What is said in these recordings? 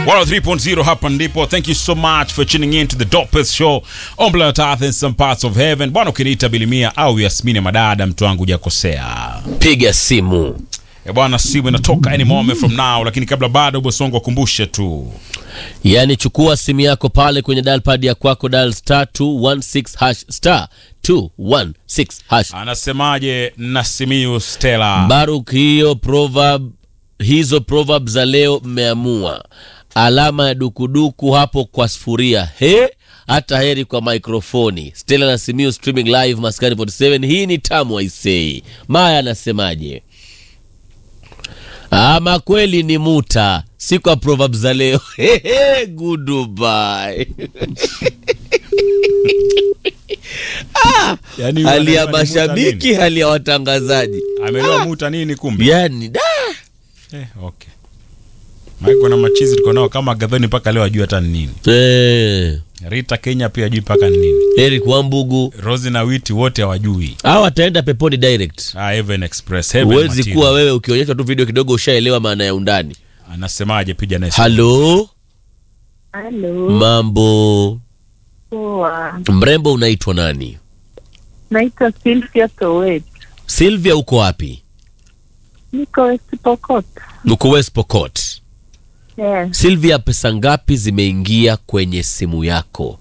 103.0 hapa ndipo. Thank you so much for tuning in to the dopest show on planet Earth in some parts of heaven. Bwana, ukiniita Bilimia au Yasmini Madada, mtu wangu hujakosea. piga simu E bwana, simu inatoka any moment from now, lakini kabla bado Bosongo akumbushe tu yaani chukua simu yako pale kwenye dial pad ya kwako dial star 216 hash star 216 hash anasemaje Nasimiu Stella. baruk hiyo proverb hizo proverb za leo mmeamua alama ya dukuduku hapo kwa sufuria he hata heri kwa mikrofoni stela na simiu streaming live maskani 47 hii ni tamu aisei maya anasemaje ama kweli ni muta si kwa proverb za leo Hehe, goodbye Yani, hali ya wanaelewa ni muta mashabiki nini? hali ya watangazaji Ameelewa muta nini kumbe? yani da Eh, okay. Maana kuna machizi tuko nao kama Gadhoni mpaka leo ajui hata ni nini. eh, Rita Kenya pia ajui mpaka ni nini. eric wambugu Rosi na Witi wote hawajui. au wataenda peponi direct Ah, Heaven Express, Heaven huwezi Material. kuwa wewe ukionyeshwa tu video kidogo ushaelewa maana ya undani Anasemaje piga naye. halo Halo, mambo poa. mrembo unaitwa nani Naitwa Sylvia Towet. silvia uko wapi Niko West Pokot. uko west pokot Yes, silvia pesa ngapi zimeingia kwenye simu yako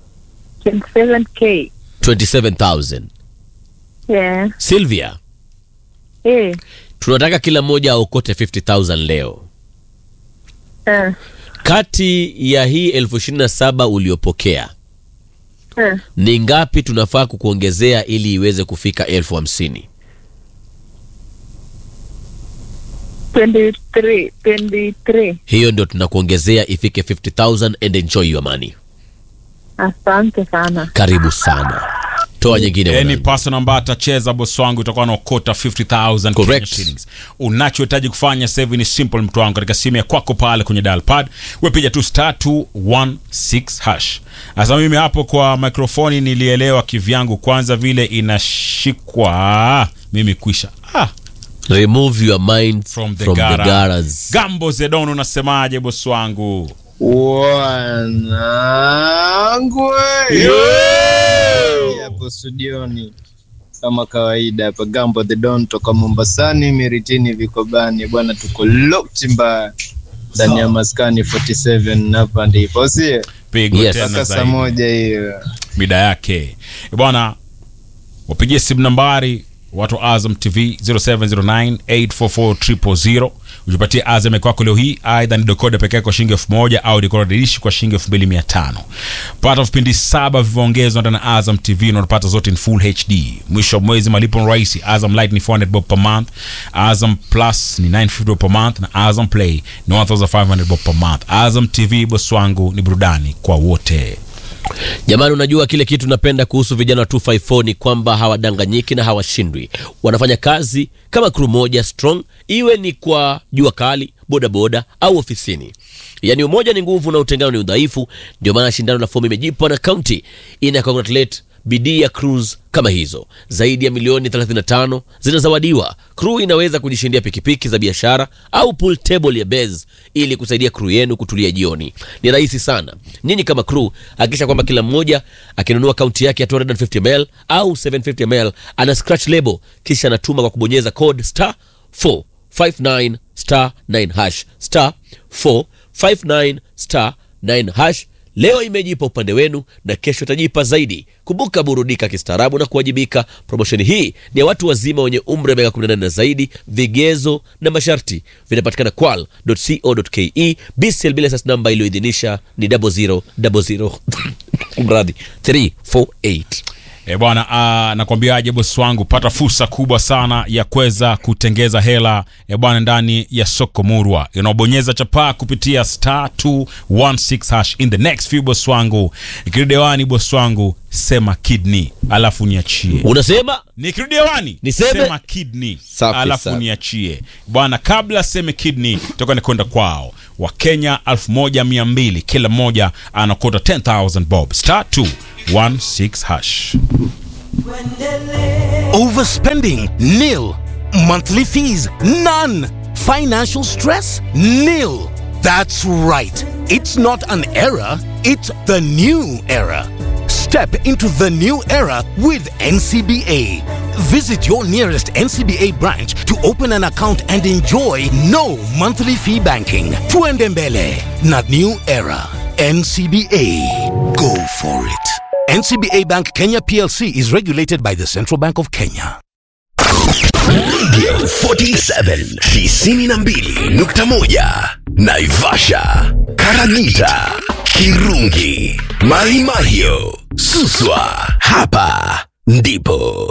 27k. 27000 Yeah. silvia Eh, tunataka kila mmoja aokote 50000 leo eh, kati ya hii elfu ishirini na saba uliopokea eh. ni ngapi tunafaa kukuongezea ili iweze kufika elfu hamsini 23, 23. hiyo ndio tunakuongezea ifike 50000 and enjoy your money Asante sana. karibu sana toa nyingine Any mwanangu. person ambaye atacheza bosi wangu itakuwa naokota 50000 Kenya Correct. shillings. Unachohitaji kufanya sasa hivi ni simple, mtu wangu, katika simu ya kwako pale kwenye dial pad, wepiga tu star 216 hash. Sasa mimi hapo kwa mikrofoni nilielewa kivyangu, kwanza vile inashikwa mimi kwisha. Ah, remove your mind from the, from the gara. garas Gambo Zedon, unasemaje bosi wangu? Wanangu hapo studioni kama kawaida hapa Gambo the Don toka Mombasani Miritini Vikobani bwana, tuko locked mbaya ndani ya maskani 47 hapa ndipo sie Pigo Yes. tena mpaka saa zaidi. moja hiyo. mida yake Eh, bwana wapigie simu nambari watu wa azam tv 0709844000 ujipatie azam kwako leo hii aidha ni dekoda pekee kwa shilingi elfu moja au dekoda dirishi kwa shilingi elfu mbili mia tano pata vipindi saba vilivyoongezwa ndani ya azam tv na unapata zote in full hd mwisho wa mwezi malipo ni rahisi azam light ni 400 bob per month azam plus ni 950 bob per month na azam play ni 1500 bob per month azam tv boss wangu ni burudani kwa wote jamani unajua kile kitu napenda kuhusu vijana wa 254 ni kwamba hawadanganyiki na hawashindwi wanafanya kazi kama crew moja strong iwe ni kwa jua kali bodaboda au ofisini yaani umoja ni nguvu na utengano ni udhaifu ndio maana shindano la fomu imejipa na kaunti ina congratulate bidii ya cruise kama hizo zaidi ya milioni 35 zinazawadiwa crew inaweza kujishindia pikipiki za biashara au pool table ya bez ili kusaidia crew yenu kutulia jioni ni rahisi sana nyinyi kama crew hakikisha kwamba kila mmoja akinunua kaunti yake ya 250 ml au 750 ml ana scratch label kisha anatuma kwa kubonyeza code star 459 star 9 hash star 459 star 9 hash leo imejipa upande wenu na kesho itajipa zaidi kumbuka burudika kistaarabu na kuwajibika promosheni hii ni ya watu wazima wenye umri wa miaka 18 na zaidi vigezo na masharti vinapatikana kwal.co.ke bcl bila sas namba iliyoidhinisha ni 0000 mradhi 348 E bwana, uh, nakwambiaje bosi wangu, pata fursa kubwa sana ya kuweza kutengeza hela e bwana, ndani ya soko murwa inaobonyeza chapaa kupitia star 216 hash in the next few bosi wangu. Ikirudi hewani bosi wangu, sema kidney alafu niachie. unasema Nikirudi hewani Niseme? sema kidney Safi alafu sana. niachie bwana. Kabla seme kidney, toka nikwenda kwao Wakenya 1200 kila mmoja anakota 10000 bob star 216 hash. Overspending? Nil. Monthly fees? None. Financial stress? Nil. That's right. It's not an era, it's the new era. Step into the new era with NCBA. Visit your nearest NCBA branch to open an account and enjoy no monthly fee banking. Tuende mbele na new era. NCBA. Go for it. NCBA Bank Kenya PLC is regulated by the Central Bank of Kenya. Radio 47 92.1 Naivasha, Karagita, Kirungi, Mahimahio, Suswa. Hapa ndipo